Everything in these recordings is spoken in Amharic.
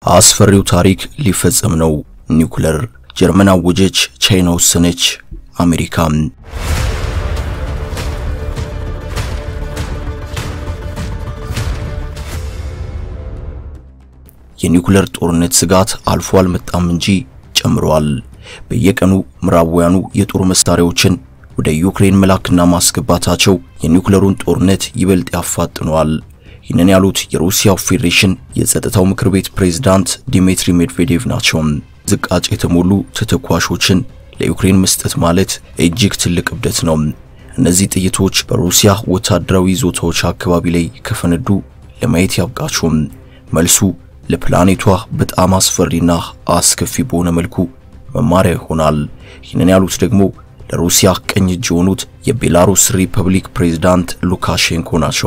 አስፈሪው ታሪክ ሊፈጸም ነው። ኒውክለር ጀርመን አወጀች፣ ቻይና ወሰነች፣ አሜሪካ የኒውክለር ጦርነት ስጋት አልፎ አልመጣም እንጂ ጨምሯል። በየቀኑ ምዕራባውያኑ የጦር መሳሪያዎችን ወደ ዩክሬን መላክና ማስገባታቸው የኒውክለሩን ጦርነት ይበልጥ ያፋጥነዋል። ይህንን ያሉት የሩሲያው ፌዴሬሽን የጸጥታው ምክር ቤት ፕሬዝዳንት ዲሚትሪ ሜድቬዴቭ ናቸው። ዝቃጭ የተሞሉ ተተኳሾችን ለዩክሬን መስጠት ማለት እጅግ ትልቅ እብደት ነው። እነዚህ ጥይቶች በሩሲያ ወታደራዊ ይዞታዎች አካባቢ ላይ ከፈነዱ ለማየት ያብቃችሁም። መልሱ ለፕላኔቷ በጣም አስፈሪና አስከፊ በሆነ መልኩ መማሪያ ይሆናል። ይህንን ያሉት ደግሞ ለሩሲያ ቀኝ እጅ የሆኑት የቤላሩስ ሪፐብሊክ ፕሬዝዳንት ሉካሼንኮ ናቸው።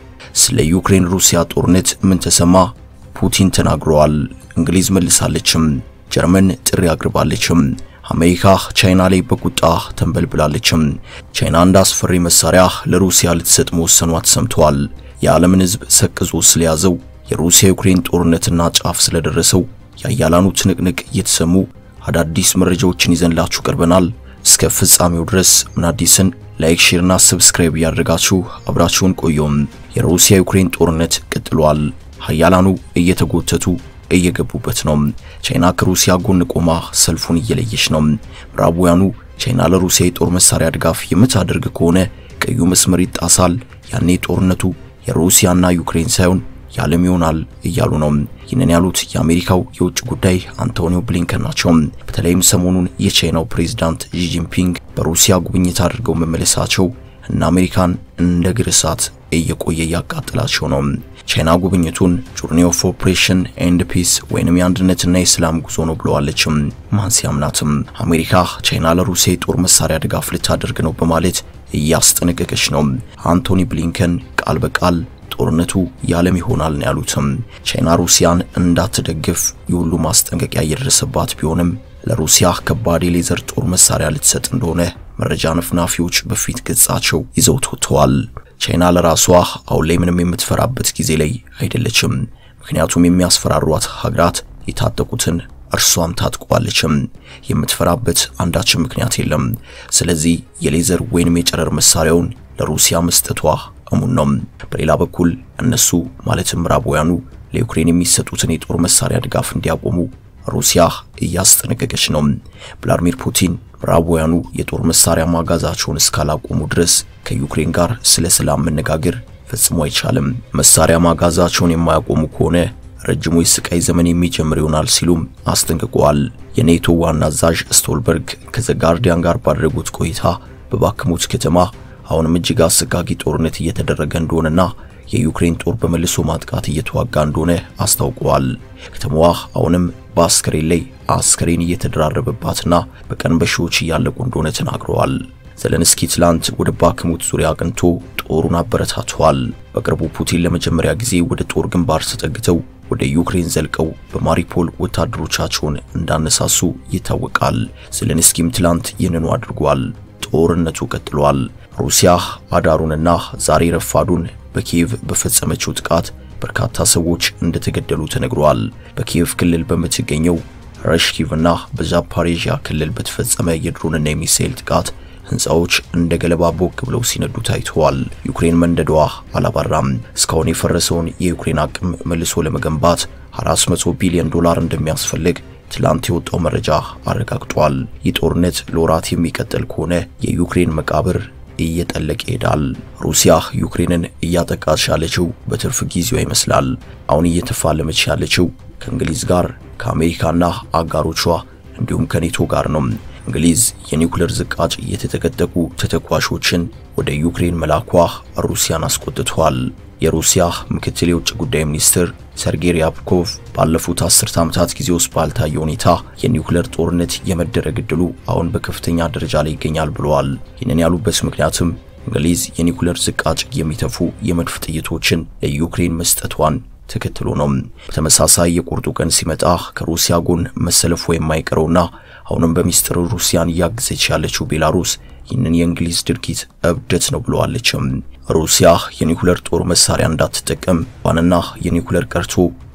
ስለ ዩክሬን ሩሲያ ጦርነት ምን ተሰማ? ፑቲን ተናግረዋል። እንግሊዝ መልሳለችም። ጀርመን ጥሪ አቅርባለችም። አሜሪካ ቻይና ላይ በቁጣ ተንበልብላለችም። ቻይና እንደ አስፈሪ መሳሪያ ለሩሲያ ልትሰጥ መወሰኗ ተሰምተዋል። የዓለምን ሕዝብ ሰቅዞ ስለያዘው የሩሲያ ዩክሬን ጦርነትና ጫፍ ስለደረሰው የአያላኑ ትንቅንቅ እየተሰሙ አዳዲስ መረጃዎችን ይዘንላችሁ ቀርበናል። እስከ ፍጻሜው ድረስ ምን አዲስን ላይክ፣ ሼርና ሰብስክራይብ እያደረጋችሁ አብራችሁን ቆየም። የሩሲያ ዩክሬን ጦርነት ቀጥሏል። ሀያላኑ እየተጎተቱ እየገቡበት ነው። ቻይና ከሩሲያ ጎን ቆማ ሰልፉን እየለየች ነው። ምዕራባውያኑ ቻይና ለሩሲያ የጦር መሳሪያ ድጋፍ የምታደርግ ከሆነ ቀዩ መስመር ይጣሳል፣ ያኔ ጦርነቱ የሩሲያና ዩክሬን ሳይሆን የዓለም ይሆናል እያሉ ነው። ይህንን ያሉት የአሜሪካው የውጭ ጉዳይ አንቶኒዮ ብሊንከን ናቸው። በተለይም ሰሞኑን የቻይናው ፕሬዝዳንት ዢ ጂንፒንግ በሩሲያ ጉብኝት አድርገው መመለሳቸው እና አሜሪካን እንደ ግር እሳት እየቆየ እያቃጠላቸው ነው። ቻይና ጉብኝቱን ጆርኒ ኦፍ ኦፕሬሽን ኤንድ ፒስ ወይንም የአንድነትና የሰላም ጉዞ ነው ብለዋለችም። ማን ሲያምናትም አሜሪካ ቻይና ለሩሲያ የጦር መሳሪያ ድጋፍ ልታደርግ ነው በማለት እያስጠነቀቀች ነው። አንቶኒ ብሊንከን ቃል በቃል ጦርነቱ የዓለም ይሆናል ነው ያሉትም። ቻይና ሩሲያን እንዳትደግፍ የሁሉ ማስጠንቀቂያ እየደረሰባት ቢሆንም ለሩሲያ ከባድ የሌዘር ጦር መሳሪያ ልትሰጥ እንደሆነ መረጃ ነፍናፊዎች በፊት ገጻቸው ይዘውት ወጥተዋል። ቻይና ለራሷ አሁን ላይ ምንም የምትፈራበት ጊዜ ላይ አይደለችም። ምክንያቱም የሚያስፈራሯት ሀገራት የታጠቁትን እርሷም ታጥቋለችም። የምትፈራበት አንዳችም ምክንያት የለም። ስለዚህ የሌዘር ወይንም የጨረር መሳሪያውን ለሩሲያ መስጠቷ እሙን ነው። በሌላ በኩል እነሱ ማለትም ምዕራባውያኑ ለዩክሬን የሚሰጡትን የጦር መሳሪያ ድጋፍ እንዲያቆሙ ሩሲያ እያስጠነቀቀች ነው። ቭላድሚር ፑቲን ምዕራባውያኑ የጦር መሳሪያ ማጋዛቸውን እስካላቆሙ ድረስ ከዩክሬን ጋር ስለ ሰላም መነጋገር ፈጽሞ አይቻልም። መሳሪያ ማጋዛቸውን የማያቆሙ ከሆነ ረጅሙ የስቃይ ዘመን የሚጀምር ይሆናል ሲሉም አስጠንቅቀዋል። የኔቶ ዋና አዛዥ ስቶልበርግ ከዘ ጋርዲያን ጋር ባደረጉት ቆይታ በባክሙት ከተማ አሁንም እጅግ አሰቃቂ ጦርነት እየተደረገ እንደሆነና የዩክሬን ጦር በመልሶ ማጥቃት እየተዋጋ እንደሆነ አስታውቀዋል። ከተማዋ አሁንም በአስከሬን ላይ አስከሬን እየተደራረበባትና በቀን በሺዎች እያለቁ እንደሆነ ተናግረዋል። ዘለንስኪ ትላንት ወደ ባክሙት ዙሪያ አቅንቶ ጦሩን አበረታተዋል። በቅርቡ ፑቲን ለመጀመሪያ ጊዜ ወደ ጦር ግንባር ተጠግተው ወደ ዩክሬን ዘልቀው በማሪፖል ወታደሮቻቸውን እንዳነሳሱ ይታወቃል። ዘለንስኪም ትላንት ይህንኑ አድርጓል። ጦርነቱ ቀጥሏል። ሩሲያ አዳሩንና ዛሬ ረፋዱን በኪየቭ በፈጸመችው ጥቃት በርካታ ሰዎች እንደተገደሉ ተነግሯል። በኪየቭ ክልል በምትገኘው ረሽኪቭና በዛፓሬዥያ ክልል በተፈጸመ የድሮንና የሚሳኤል ጥቃት ሕንፃዎች እንደ ገለባ ቦግ ብለው ሲነዱ ታይተዋል። ዩክሬን መንደዷ አላባራም። እስካሁን የፈረሰውን የዩክሬን አቅም መልሶ ለመገንባት 400 ቢሊዮን ዶላር እንደሚያስፈልግ ትላንት የወጣው መረጃ አረጋግጧል። ይህ ጦርነት ለወራት የሚቀጥል ከሆነ የዩክሬን መቃብር እየጠለቀ ይሄዳል። ሩሲያ ዩክሬንን እያጠቃች ያለችው በትርፍ ጊዜዋ ይመስላል። አሁን እየተፋለመች ያለችው ከእንግሊዝ ጋር ከአሜሪካና አጋሮቿ እንዲሁም ከኔቶ ጋር ነው። እንግሊዝ የኒውክሌር ዝቃጭ የተጠቀጠቁ ተተኳሾችን ወደ ዩክሬን መላኳ ሩሲያን አስቆጥቷል። የሩሲያ ምክትል የውጭ ጉዳይ ሚኒስትር ሰርጌይ ሪያብኮቭ ባለፉት አስርተ ዓመታት ጊዜ ውስጥ ባልታየ ሁኔታ የኒውክሌር ጦርነት የመደረግ ዕድሉ አሁን በከፍተኛ ደረጃ ላይ ይገኛል ብለዋል። ይህንን ያሉበት ምክንያትም እንግሊዝ የኒውክሌር ዝቃጭ የሚተፉ የመድፍ ጥይቶችን ለዩክሬን መስጠቷን ተከትሎ ነው። በተመሳሳይ የቁርጡ ቀን ሲመጣ ከሩሲያ ጎን መሰለፉ የማይቀረውና አሁንም በሚስጥር ሩሲያን እያገዘች ያለችው ቤላሩስ ይህንን የእንግሊዝ ድርጊት እብደት ነው ብለዋለችም። ሩሲያ የኒኩለር ጦር መሳሪያ እንዳትጠቀም ዋንና የኒኩለር ቀርቶ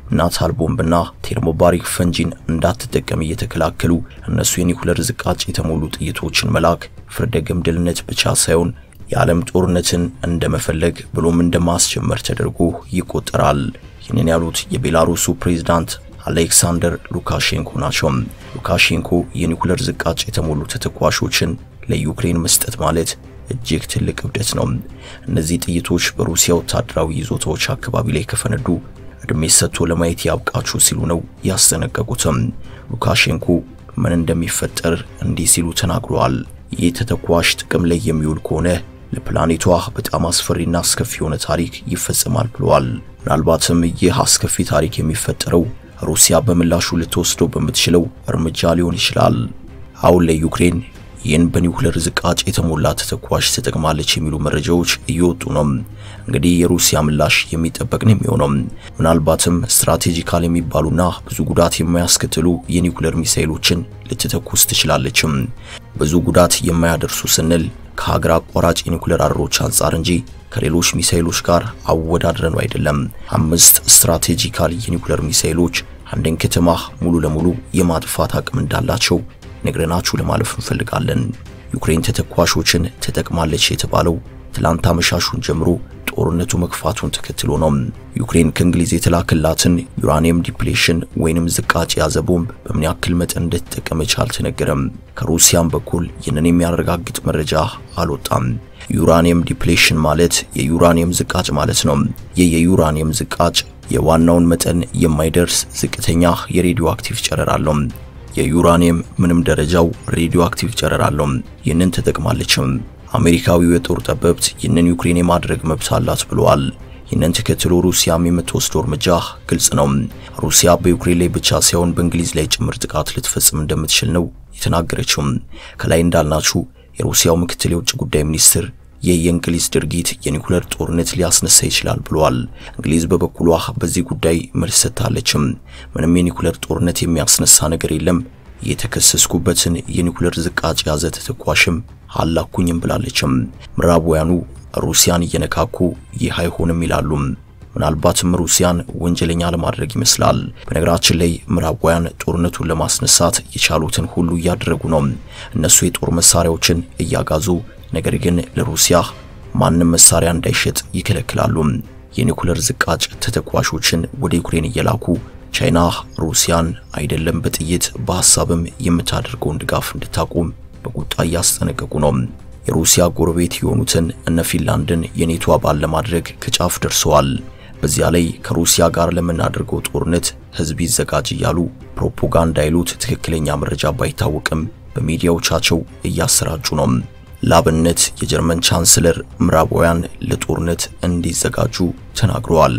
ናታል ቦምብና ቴርሞባሪክ ፈንጂን እንዳትጠቀም እየተከላከሉ እነሱ የኒኩለር ዝቃጭ የተሞሉ ጥይቶችን መላክ ፍርደ ገምድልነት ብቻ ሳይሆን የዓለም ጦርነትን እንደመፈለግ ብሎም እንደማስጀመር ተደርጎ ይቆጠራል። ይህንን ያሉት የቤላሩሱ ፕሬዝዳንት አሌክሳንደር ሉካሼንኮ ናቸው። ሉካሼንኮ የኒኩለር ዝቃጭ የተሞሉ ተተኳሾችን ለዩክሬን መስጠት ማለት እጅግ ትልቅ እብደት ነው። እነዚህ ጥይቶች በሩሲያ ወታደራዊ ይዞታዎች አካባቢ ላይ ከፈነዱ እድሜ ሰጥቶ ለማየት ያብቃችሁ ሲሉ ነው ያስጠነቀቁትም። ሉካሼንኮ ምን እንደሚፈጠር እንዲህ ሲሉ ተናግረዋል። ይህ ተተኳሽ ጥቅም ላይ የሚውል ከሆነ ለፕላኔቷ በጣም አስፈሪና አስከፊ የሆነ ታሪክ ይፈጸማል ብለዋል። ምናልባትም ይህ አስከፊ ታሪክ የሚፈጠረው ሩሲያ በምላሹ ልትወስደው በምትችለው እርምጃ ሊሆን ይችላል። አሁን ላይ ዩክሬን ይህን በኒውክሌር ዝቃጭ የተሞላ ተተኳሽ ትጠቅማለች የሚሉ መረጃዎች እየወጡ ነው። እንግዲህ የሩሲያ ምላሽ የሚጠበቅ ነው የሚሆነው። ምናልባትም ስትራቴጂካል የሚባሉና ብዙ ጉዳት የማያስከትሉ የኒውክሌር ሚሳኤሎችን ልትተኩስ ትችላለችም። ብዙ ጉዳት የማያደርሱ ስንል ከሀገር አቋራጭ የኒውክሌር አረሮች አንጻር እንጂ ከሌሎች ሚሳኤሎች ጋር አወዳድረን አይደለም። አምስት ስትራቴጂካል የኒውክሌር ሚሳኤሎች አንድን ከተማ ሙሉ ለሙሉ የማጥፋት አቅም እንዳላቸው ነግረናችሁ ለማለፍ እንፈልጋለን። ዩክሬን ተተኳሾችን ተጠቅማለች የተባለው ትላንት አመሻሹን ጀምሮ ጦርነቱ መክፋቱን ተከትሎ ነው። ዩክሬን ከእንግሊዝ የተላከላትን ዩራኒየም ዲፕሌሽን ወይንም ዝቃጭ የያዘ ቦምብ በምን ያክል መጠን እንደተጠቀመች አልተነገረም። ከሩሲያም በኩል ይህንን የሚያረጋግጥ መረጃ አልወጣም። ዩራኒየም ዲፕሌሽን ማለት የዩራኒየም ዝቃጭ ማለት ነው። ይህ የዩራኒየም ዝቃጭ የዋናውን መጠን የማይደርስ ዝቅተኛ የሬዲዮ አክቲቭ ጨረር አለው። የዩራኒየም ምንም ደረጃው ሬዲዮ አክቲቭ ጨረር አለው። ይህንን ተጠቅማለችም። አሜሪካዊው የጦር ጠበብት ይህንን ዩክሬን የማድረግ መብት አላት ብለዋል። ይህንን ተከትሎ ሩሲያም የምትወስደው እርምጃ ግልጽ ነው። ሩሲያ በዩክሬን ላይ ብቻ ሳይሆን በእንግሊዝ ላይ ጭምር ጥቃት ልትፈጽም እንደምትችል ነው የተናገረችው። ከላይ እንዳልናችሁ የሩሲያው ምክትል የውጭ ጉዳይ ሚኒስትር ይህ የእንግሊዝ ድርጊት የኒኩለር ጦርነት ሊያስነሳ ይችላል ብለዋል። እንግሊዝ በበኩሏ በዚህ ጉዳይ መልስ ሰጥታለችም። ምንም የኒኩለር ጦርነት የሚያስነሳ ነገር የለም፣ የተከሰስኩበትን የኒኩለር ዝቃጭ የያዘ ተተኳሽም አላኩኝም ብላለችም። ምዕራባውያኑ ሩሲያን እየነካኩ ይህ አይሆንም ይላሉ። ምናልባትም ሩሲያን ወንጀለኛ ለማድረግ ይመስላል። በነገራችን ላይ ምዕራባውያን ጦርነቱን ለማስነሳት የቻሉትን ሁሉ እያደረጉ ነው። እነሱ የጦር መሳሪያዎችን እያጋዙ ነገር ግን ለሩሲያ ማንም መሳሪያ እንዳይሸጥ ይከለክላሉ። የኒኩለር ዝቃጭ ተተኳሾችን ወደ ዩክሬን እየላኩ ቻይና ሩሲያን አይደለም በጥይት በሐሳብም የምታደርገውን ድጋፍ እንድታቆም በቁጣ እያስጠነቀቁ ነው። የሩሲያ ጎረቤት የሆኑትን እነ ፊንላንድን የኔቶ አባል ለማድረግ ከጫፍ ደርሰዋል። በዚያ ላይ ከሩሲያ ጋር ለምናደርገው ጦርነት ሕዝብ ይዘጋጅ እያሉ ፕሮፓጋንዳ ይሉት ትክክለኛ መረጃ ባይታወቅም በሚዲያዎቻቸው እያሰራጩ ነው። ላብነት የጀርመን ቻንስለር ምዕራባውያን ለጦርነት እንዲዘጋጁ ተናግረዋል።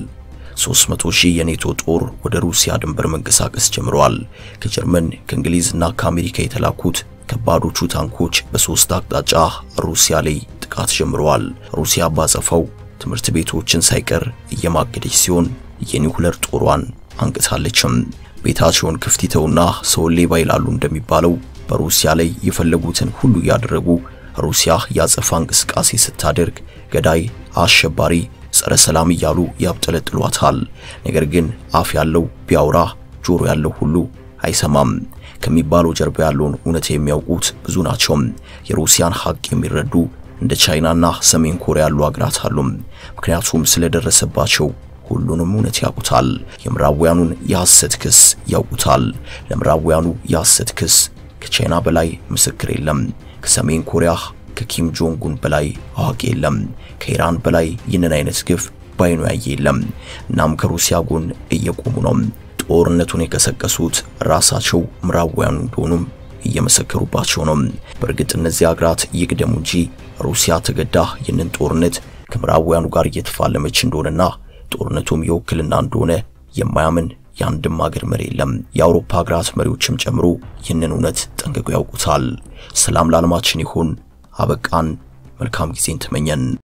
300 ሺህ የኔቶ ጦር ወደ ሩሲያ ድንበር መንቀሳቀስ ጀምረዋል። ከጀርመን ከእንግሊዝና ከአሜሪካ የተላኩት ከባዶቹ ታንኮች በሶስት አቅጣጫ ሩሲያ ላይ ጥቃት ጀምረዋል። ሩሲያ ባጸፋው ትምህርት ቤቶችን ሳይቀር እየማገደች ሲሆን የኒውክለር ጦሯን አንቅታለችም። ቤታቸውን ክፍት ይተውና ሰውን ሌባ ይላሉ እንደሚባለው በሩሲያ ላይ የፈለጉትን ሁሉ እያደረጉ ሩሲያ ያጸፋ እንቅስቃሴ ስታደርግ ገዳይ፣ አሸባሪ፣ ጸረ ሰላም እያሉ ያብጠለጥሏታል። ነገር ግን አፍ ያለው ቢያወራ ጆሮ ያለው ሁሉ አይሰማም። ከሚባለው ጀርባ ያለውን እውነት የሚያውቁት ብዙ ናቸው። የሩሲያን ሀቅ የሚረዱ እንደ ቻይናና ሰሜን ኮሪያ ያሉ አገራት አሉ። ምክንያቱም ስለደረሰባቸው ሁሉንም እውነት ያውቁታል። የምዕራባውያኑን የሐሰት ክስ ያውቁታል። ለምዕራባውያኑ የሐሰት ክስ ከቻይና በላይ ምስክር የለም። ከሰሜን ኮሪያ ከኪም ጆንጉን በላይ አዋቂ የለም። ከኢራን በላይ ይህንን አይነት ግፍ ባይኑ ያየ የለም። እናም ከሩሲያ ጎን እየቆሙ ነው። ጦርነቱን የቀሰቀሱት ራሳቸው ምዕራባውያኑ እንደሆኑም እየመሰከሩባቸው ነው። በእርግጥ እነዚህ አገራት ይቅደሙ እንጂ ሩሲያ ተገዳ ይህንን ጦርነት ከምዕራባውያኑ ጋር እየተፋለመች እንደሆነና ጦርነቱም የውክልና እንደሆነ የማያምን የአንድም ሀገር መሪ የለም። የአውሮፓ ሀገራት መሪዎችም ጨምሮ ይህንን እውነት ጠንቅቀው ያውቁታል። ሰላም ለዓለማችን ይሁን። አበቃን። መልካም ጊዜን ተመኘን።